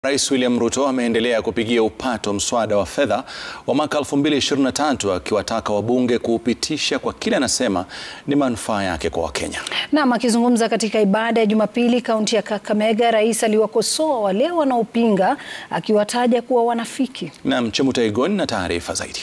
Rais William Ruto ameendelea kupigia upato mswada wa fedha wa mwaka 2023 akiwataka wabunge kuupitisha kwa kile anasema ni manufaa yake kwa Wakenya. Naam, akizungumza katika ibada ya Jumapili kaunti ya Kakamega, rais aliwakosoa wale wanaopinga akiwataja kuwa wanafiki. Naam, Chemutai Gon na taarifa zaidi.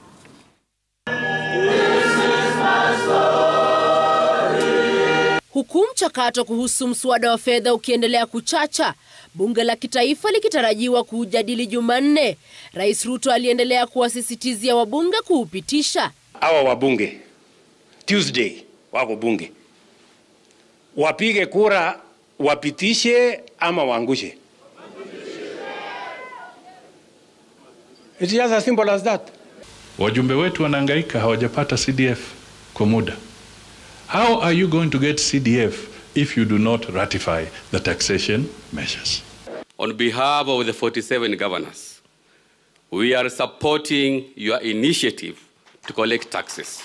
Huku mchakato kuhusu mswada wa fedha ukiendelea kuchacha, bunge la kitaifa likitarajiwa kuujadili Jumanne, Rais Ruto aliendelea kuwasisitizia wabunge kuupitisha. Hawa wabunge Tuesday wako bunge, wapige kura, wapitishe ama waangushe. It's just as simple as that. Wajumbe wetu wanahangaika, hawajapata CDF kwa muda. How are you going to get CDF if you do not ratify the taxation measures? On behalf of the 47 governors, we are supporting your initiative to collect taxes.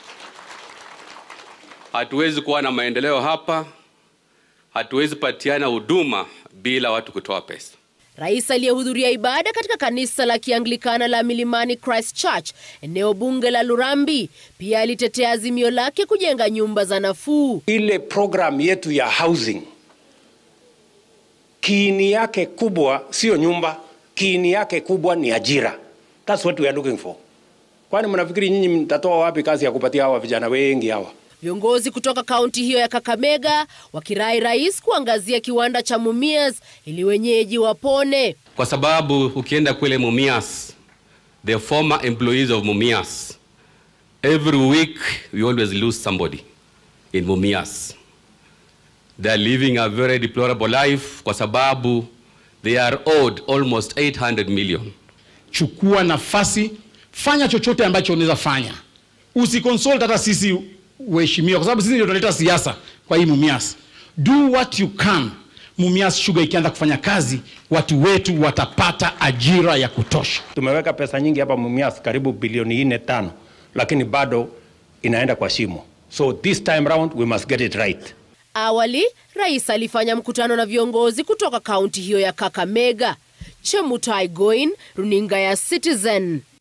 Hatuwezi kuwa na maendeleo hapa, hatuwezi patiana huduma bila watu kutoa pesa. Rais aliyehudhuria ibada katika kanisa la Kianglikana la Milimani Christchurch, eneo bunge la Lurambi, pia alitetea azimio lake kujenga nyumba za nafuu. Ile program yetu ya housing, kiini yake kubwa sio nyumba, kiini yake kubwa ni ajira. That's what we are looking for. Kwani mnafikiri nyinyi mtatoa wapi kazi ya kupatia hawa vijana wengi hawa? Viongozi kutoka kaunti hiyo ya Kakamega wakirai rais kuangazia kiwanda cha Mumias ili wenyeji wapone. Kwa sababu ukienda kule Mumias, the former employees of Mumias, every week we always lose somebody in Mumias. They are living a very deplorable life kwa sababu they are owed almost 800 million. Chukua nafasi, fanya chochote ambacho unaweza fanya, usiconsult hata sisi uheshimiwa, kwa sababu sisi ndio tunaleta siasa kwa hii Mumias. Do what you can. Mumias Sugar ikianza kufanya kazi, watu wetu watapata ajira ya kutosha. Tumeweka pesa nyingi hapa Mumias, karibu bilioni nne tano, lakini bado inaenda kwa shimo. So this time round we must get it right. Awali rais alifanya mkutano na viongozi kutoka kaunti hiyo ya Kakamega. Chemutai Goin, runinga ya Citizen.